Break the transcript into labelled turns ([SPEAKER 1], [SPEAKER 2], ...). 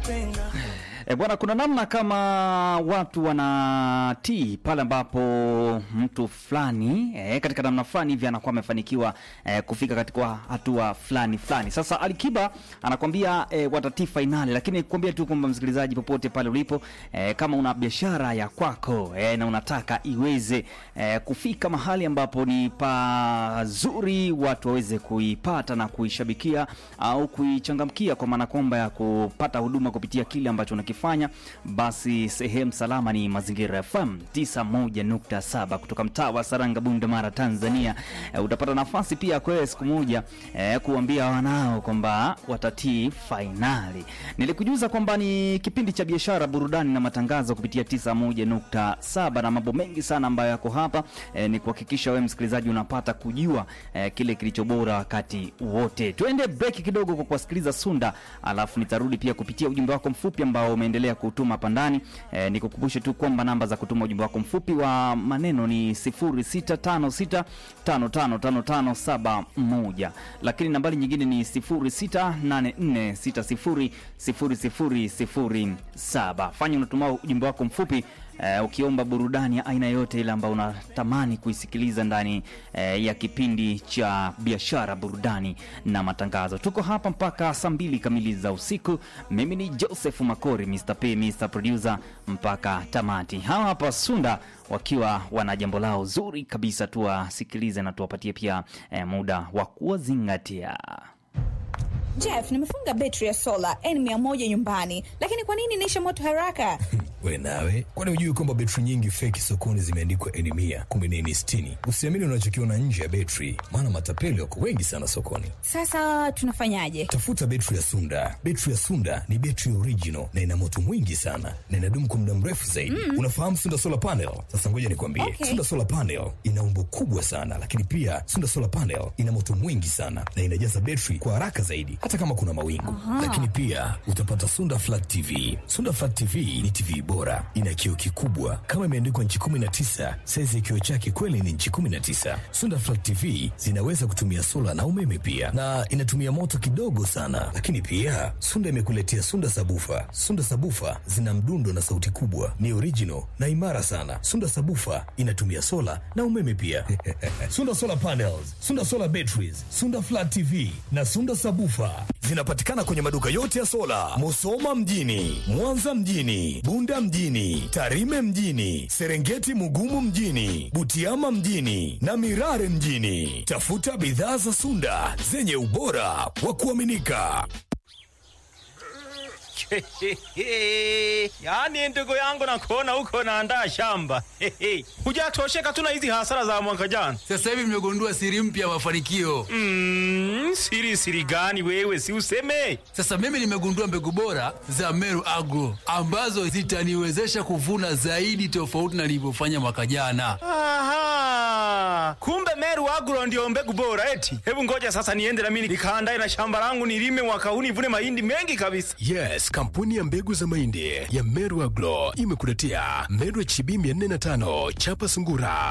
[SPEAKER 1] E, bwana, kuna namna kama watu wanatii pale ambapo mtu fulani e, katika namna fulani hivi anakuwa amefanikiwa e, kufika katika hatua fulani fulani. Sasa Alikiba anakwambia e, watatii fainali, lakini kuambia tu kwamba msikilizaji, popote pale ulipo e, kama una biashara ya kwako e, na unataka iweze e, kufika mahali ambapo ni pazuri watu waweze kuipata na kuishabikia au kuichangamkia, kwa maana kwamba ya kupata huduma kupitia kile ambacho unakifanya, basi sehemu salama ni Mazingira FM 91.7 kutoka mtaa wa Saranga, Bunda, Mara, Tanzania. E, utapata nafasi pia kwa siku moja e, kuambia wanao kwamba watatii fainali. Nilikujuza kwamba ni kipindi cha biashara, burudani na matangazo kupitia 91.7 na mambo mengi sana ambayo yako hapa e, ni kuhakikisha wewe msikilizaji unapata kujua e, kile kilicho bora wakati wote. Tuende break kidogo kwa kuwasikiliza Sunda, alafu nitarudi pia kupitia ujumbe wako mfupi ambao umeendelea kutuma hapa ndani. E, nikukumbushe tu kwamba namba za kutuma ujumbe wako mfupi wa maneno ni 0656555571 lakini nambari nyingine ni 0684600007. Fanya unatuma ujumbe wako mfupi Uh, ukiomba burudani ya aina yote ile ambayo unatamani kuisikiliza ndani uh, ya kipindi cha biashara, burudani na matangazo. Tuko hapa mpaka saa mbili kamili za usiku. Mimi ni Joseph Makori, Mr. P, Mr. Producer mpaka tamati. Hawa hapa Sunda wakiwa wana jambo lao zuri kabisa, tuwasikilize na tuwapatie pia uh, muda wa kuwazingatia.
[SPEAKER 2] Jeff, nimefunga betri ya sola N100 nyumbani, lakini kwa nini inaisha moto haraka?
[SPEAKER 3] We nawe, kwani hujui kwamba betri nyingi feki sokoni zimeandikwa N100 kumbe ni N60? Usiamini unachokiona nje ya betri, maana matapeli wako wengi sana sokoni.
[SPEAKER 2] Sasa tunafanyaje?
[SPEAKER 3] Tafuta betri ya Sunda. Betri ya Sunda ni betri original na ina moto mwingi sana na inadumu kwa muda mrefu zaidi. Mm. Unafahamu Sunda Solar Panel? Sasa ngoja nikwambie.
[SPEAKER 2] Okay.
[SPEAKER 3] Sunda Solar Panel ina umbo kubwa sana, lakini pia Sunda Solar Panel ina moto mwingi sana na inajaza betri kwa haraka zaidi hata kama kuna mawingu. Lakini pia utapata Sunda Flat TV. Sunda Flat TV ni TV bora, ina kioo kikubwa kama imeandikwa nchi 19. Saizi ya kioo chake kweli ni nchi 19. Sunda Flat TV zinaweza kutumia sola na umeme pia, na inatumia moto kidogo sana. Lakini pia Sunda imekuletea Sunda Sabufa. Sunda Sabufa zina mdundo na sauti kubwa, ni original na imara sana. Sunda Sabufa inatumia sola na umeme pia. Sunda Solar Panels, Sunda Solar Batteries, Sunda Flat TV na Sunda Sabufa zinapatikana kwenye maduka yote ya sola, Musoma mjini, Mwanza mjini, Bunda mjini, Tarime mjini, Serengeti Mugumu mjini, Butiama mjini na Mirare mjini. Tafuta bidhaa za Sunda zenye ubora wa kuaminika.
[SPEAKER 4] Yaani ndugu yangu nakuona huko naandaa shamba. Hujatosheka tu na hizi hasara za mwaka jana.
[SPEAKER 5] Sasa hivi mmegundua siri mpya ya mafanikio.
[SPEAKER 4] Mm, siri siri gani wewe si useme?
[SPEAKER 5] Sasa mimi nimegundua mbegu bora za Meru Agro ambazo zitaniwezesha kuvuna zaidi tofauti na nilivyofanya mwaka jana.
[SPEAKER 4] Aha. Kumbe Meru Agro ndio mbegu bora eti. Hebu ngoja sasa niende na mimi nikaandae na shamba langu nilime mwaka huu nivune mahindi mengi kabisa.
[SPEAKER 6] Yes, kampuni ya mbegu za mahindi ya Meru Agro imekuletea Meru HB 405 chapa sungura